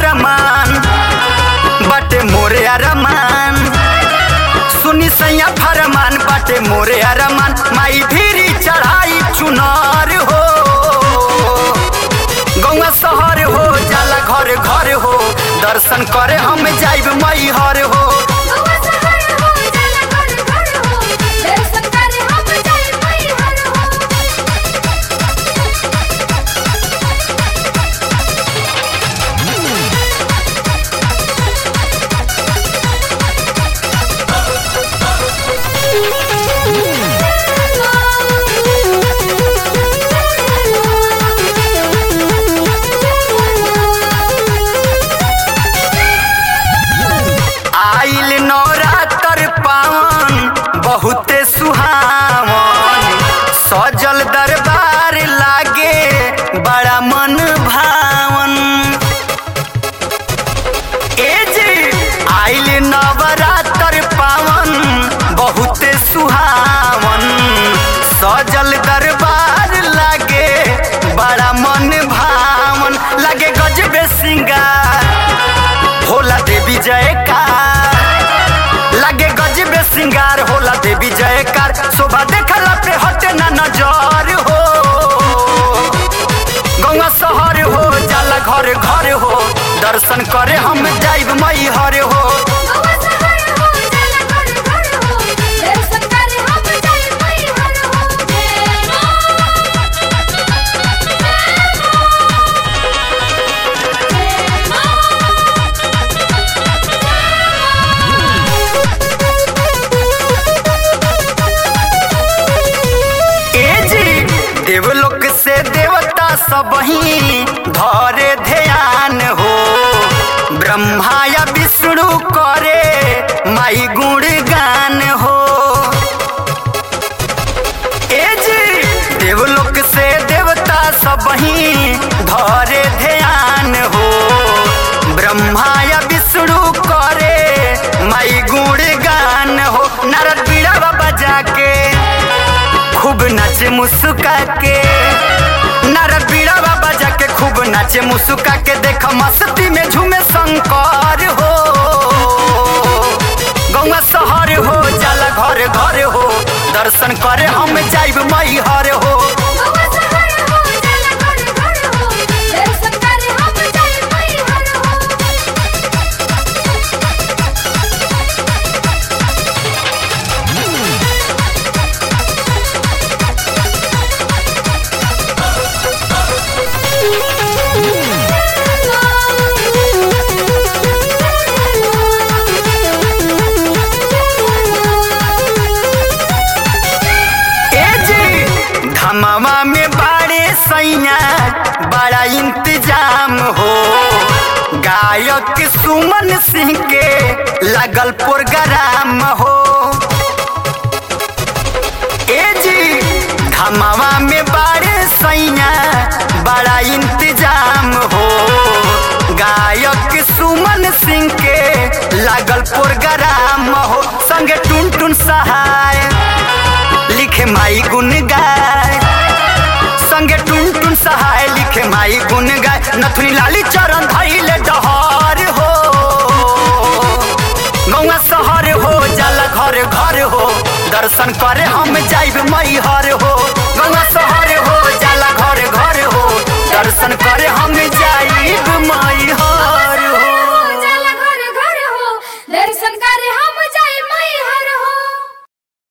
फरमान बाटे मोरे अरमान सुनी सैया फरमान बाटे मोरे अरमान माई धीरी चढ़ाई चुनार हो गौवा शहर हो जाला घर घर हो दर्शन करे हम जाइब मई हर हो गौवा शहर हो जाला घर घर हो दर्शन करे हम जाई मई हर हो आइल नवरात्र पावन बहुते सुहावन सजल दरबार लागे बड़ा मन भावन ए जी आइल नवरात्र पावन बहुते सुहावन सजल दरबार लागे बड़ा मन भावन लागे गजबे सिंगार होला देवी जयकार लागे गजबे सिंगार होला देवी जयकार शोभा देखला पे हटे ना नजर हो गौवा शहर हो जाला घर घर हो दर्शन करे हम जाइब मई हर हो गौवा शहर हो जाला घर घर हो दर्शन करे हम जाई मई हर हो जय मां जय मां ए जी देवलोक से देवता सब ही धरे ध्यान हो ब्रह्मा या विष्णु करे माई गुणगान हो ए जी देवलोक से देवता सब ही धरे ध्यान हो ब्रह्मा या विष्णु करे माई गुणगान हो नारद बीड़ा बजा के खूब नाचे मुस्का के नारद बीड़ा बजा के खूब नाचे मुस्का के देख मस्ती में झूमे शंकर हो गौवा शहर हो जाला घर घर हो दर्शन करे हम जाइब मई हर हो गौवा शहर हो जाला घर घर हो दर्शन करे हम जाई मई हर हो ए जी धमावा में बाड़े सैया बड़ा इंतजाम हो गायक सुमन सिंह के लगल प्रोग्राम हो ए जी धमावा में बाड़े सैया बड़ा इंतजाम हो गायक सुमन सिंह के लागल प्रोग्राम हो संगे टुन टुन सहाय लिखे माई गुन गाय संगे टुन टुन सहाय लिखे माई गुन गाय नथुनी लाली चरण धैले डहर हो गौवा शहर हो जाला घर घर हो दर्शन करे हम जाइब मई हर हो गौवा शहर हो जाला घर घर हो दर्शन करे हम जाइब